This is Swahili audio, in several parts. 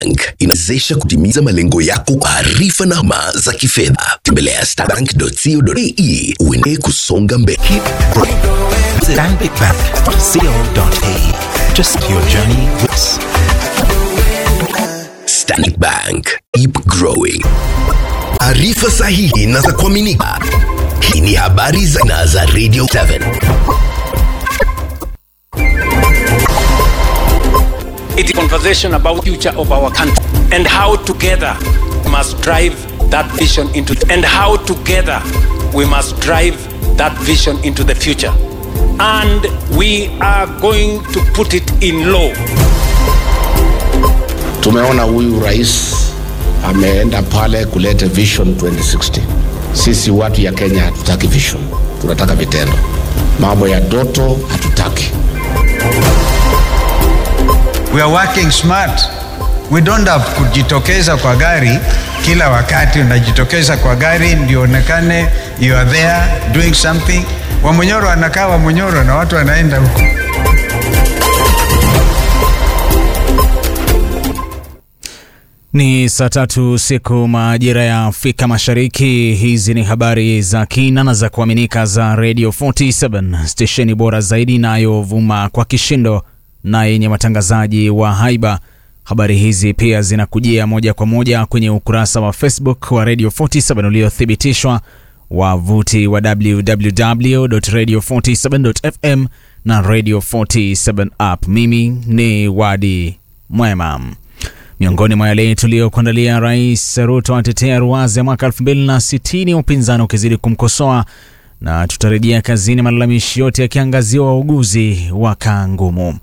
Bank inawezesha kutimiza malengo yako kwa arifa na huduma za kifedha. Tembelea starbank.co.ke uendelee kusonga mbele. Keep growing. Stanbic Bank. Co.ke. Just your journey with us. Stanbic Bank. Keep growing. Arifa sahihi na za kuaminika. Hii ni habari za na za Radio 7. It is a conversation about future of our country and how together we must drive that vision into and how together we must drive that vision into the future. And we are going to put it in law. Tumeona huyu rais ameenda pale kuleta vision 2060. Sisi watu ya Kenya hatutaki vision, tunataka vitendo. Mambo ya doto hatutaki. We are working smart. We don't have kujitokeza kwa gari kila wakati. Unajitokeza kwa gari ndio onekane you are there doing something. Wamunyoro anakaa Wamunyoro na watu wanaenda huko. Ni saa tatu siku majira ya Afrika Mashariki. Hizi ni habari za kina na za kuaminika za Radio 47 stesheni bora zaidi inayovuma kwa kishindo na yenye watangazaji wa haiba. Habari hizi pia zinakujia moja kwa moja kwenye ukurasa wa Facebook wa Radio 47 uliothibitishwa, wavuti wa www.radio47.fm na Radio 47 app. Mimi ni Wadi Mwema. Miongoni mwa yale tuliyokuandalia, Rais Ruto atetea ruwaza ya mwaka 2060 upinzani ukizidi kumkosoa, na tutarejea kazini, malalamishi yote yakiangaziwa wauguzi wa kaa ngumu.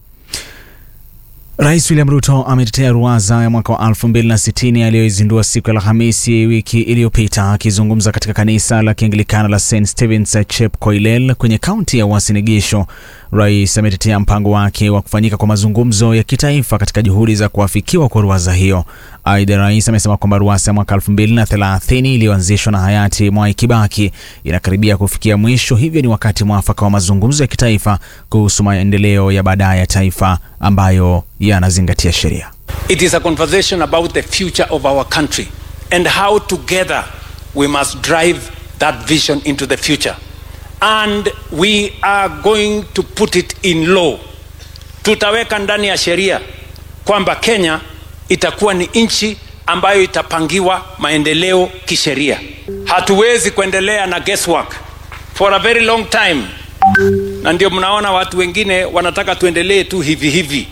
Rais William Ruto ametetea ruwaza ya mwaka wa 2060 aliyoizindua siku ya Alhamisi wiki iliyopita. Akizungumza katika kanisa la Kianglikana la St Stephen's Chepkoilel kwenye kaunti ya Uasin Gishu, rais ametetea mpango wake wa kufanyika kwa mazungumzo ya kitaifa katika juhudi za kuafikiwa kwa ruwaza hiyo. Aidha, rais amesema kwamba ruwaza ya mwaka 2030 iliyoanzishwa na hayati Mwai Kibaki inakaribia kufikia mwisho, hivyo ni wakati mwafaka wa mazungumzo ya kitaifa kuhusu maendeleo ya baadaye ya taifa ambayo yanazingatia sheria. It is a conversation about the future of our country and how together we must drive that vision into the future. And we are going to put it in law. Tutaweka ndani ya sheria kwamba Kenya itakuwa ni nchi ambayo itapangiwa maendeleo kisheria. Hatuwezi kuendelea na guesswork for a very long time, na ndio mnaona watu wengine wanataka tuendelee tu hivi hivi.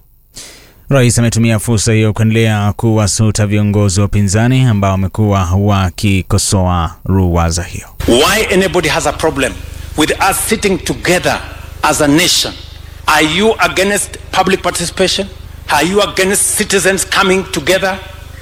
Rais ametumia fursa hiyo kuendelea kuwasuta viongozi wa upinzani ambao wamekuwa wakikosoa ruwaza hiyo. Why anybody has a problem with us sitting together as a nation? Are you against public participation? Are you against citizens coming together?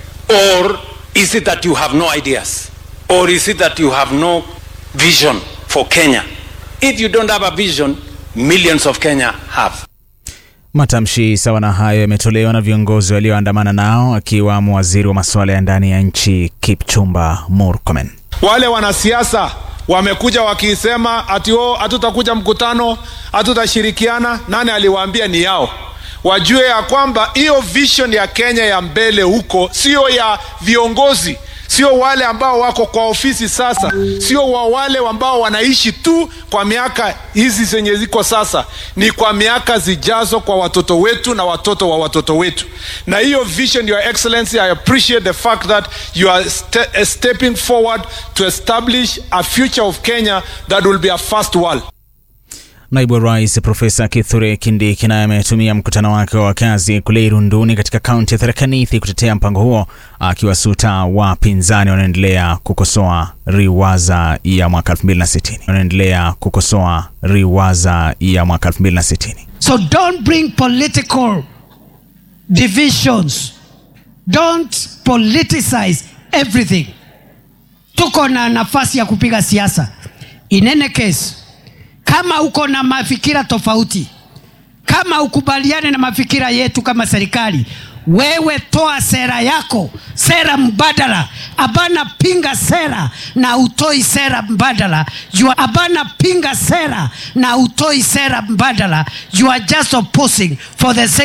Or is it that you have no ideas? Or is it that you have no vision for Kenya? If you don't have a vision, millions of Kenya have. Matamshi sawa na hayo yametolewa na viongozi walioandamana nao akiwamo waziri wa masuala ya ndani ya nchi Kipchumba Murkomen. Wale wanasiasa wamekuja wakisema ati oh, hatutakuja mkutano, hatutashirikiana. Nani aliwaambia ni yao? Wajue ya kwamba hiyo vision ya Kenya ya mbele huko sio ya viongozi, sio wale ambao wako kwa ofisi sasa, sio wa wale ambao wanaishi tu kwa miaka hizi zenye ziko sasa, ni kwa miaka zijazo, kwa watoto wetu na watoto wa watoto wetu. Na hiyo vision, your excellency, I appreciate the fact that you are ste stepping forward to establish a future of Kenya that will be a first world. Naibu wa Rais Profesa Kithure Kindiki naye ametumia mkutano wake wa wakazi kule Irunduni katika kaunti ya Tharaka Nithi kutetea mpango huo, akiwasuta wapinzani wanaendelea kukosoa riwaza ya mwaka 2060 wanaendelea kukosoa riwaza ya mwaka 2060. So don't bring political divisions. Don't politicize everything. Tuko na nafasi ya kupiga siasa. In any case, kama uko na mafikira tofauti, kama ukubaliane na mafikira yetu kama serikali, wewe toa sera yako, sera mbadala. Abana pinga sera na utoi sera mbadala. You are, abana pinga sera na utoi sera mbadala. You are just opposing for the sake